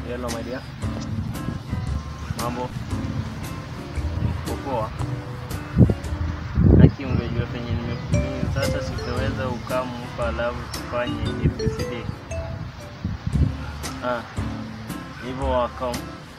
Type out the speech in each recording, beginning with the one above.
Hello my dear. Mambo. Poa. Aki ungejua penye nimekutumia sasa sitaweza ukampa alafu tufanye ABCD. Ah. Hivyo wakam.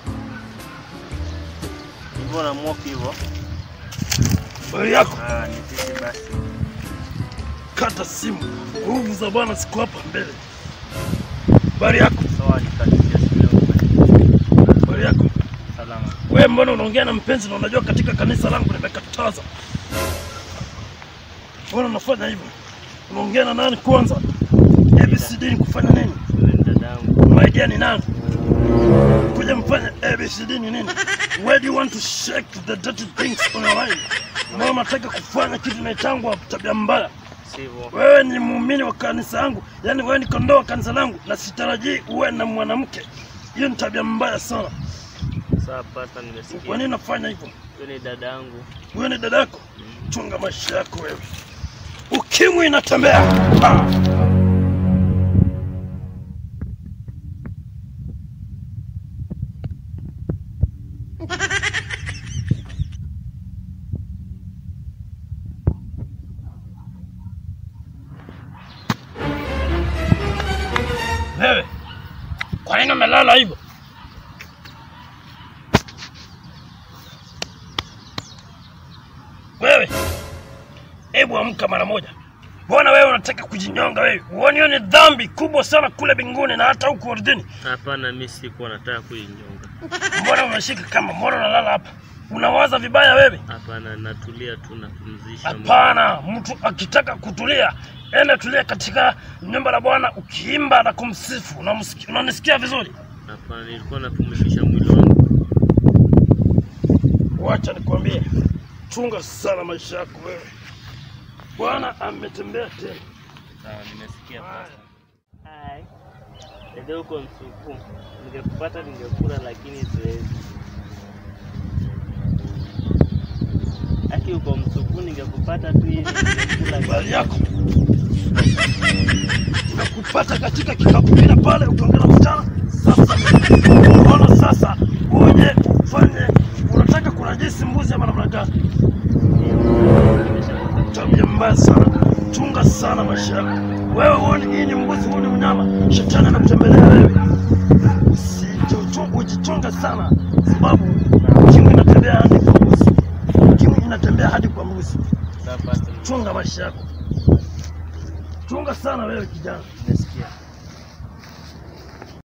Hivyo na mopi hivyo. Habari yako, Ah, ni sisi basi. kata simu. Nguvu za Bwana siku hapa mbele. Habari yako, Sawa nikatisha simu. habari yako. Salama. Wewe mbona unaongea na mpenzi na unajua katika kanisa langu nimekataza? Mbona unafanya hivyo? Unaongea na nani kwanza? ABCD ni kufanya nini? Wewe ni dadangu. Unaidia ni nani? Kuja mfanye ABCD ni nini? Where do you want to shake the dirty things on your line? Mbona unataka kufanya kitu inaitangwa tabia mbaya? Sivyo. Wewe ni muumini wa kanisa langu, yaani wewe ni kondoo wa kanisa langu, na sitarajii uwe na mwanamke. Hiyo ni tabia mbaya sana. Sawa pasta, nimesikia. Kwa nini unafanya hivyo? Wewe ni dadangu. Wewe ni dadako, chunga maisha yako wewe. Ukimwi inatembea. Ah! Wewe, kwa nini umelala hivyo? Wewe, hebu amka mara moja. Mbona wewe unataka kujinyonga wewe? Uone hiyo ni dhambi kubwa sana kule mbinguni na hata huku ardhini. Hapana, mimi sikuwa nataka kuinyonga. Mbona unashika kama mbona unalala hapa? Unawaza vibaya wewe? Hapana, natulia tu napumzisha. mwili. Hapana, mtu akitaka kutulia, enda tulia katika nyumba la Bwana ukiimba na kumsifu. Unamsikia- Unanisikia vizuri? Hapana, nilikuwa napumzisha mwili wangu. Wacha nikwambie, chunga sana maisha yako wewe. Bwana ametembea tena. Sawa, nimesikia pasta. Hai. Dede uko msuku. Ningekupata ningekula lakini siwezi. Aki uko msuku ningekupata tu hivi ningekula. habari yako nakupata katika kikapu kile pale ukiongea na msichana sasa unaona sasa uje ufanye unataka kunajisi mbuzi ama namna gani tabia mbaya sana chunga sana maisha yako wewe huoni hii ni mbuzi huu ni mnyama shetani anakutembelea wewe Usijichu- ujichunge sana sababu ukimwi inatembea hadi kwa mbuzi ukimwi inatembea hadi kwa mbuzi Sawa pasta. chunga maisha yako chunga sana wewe kijana Nimesikia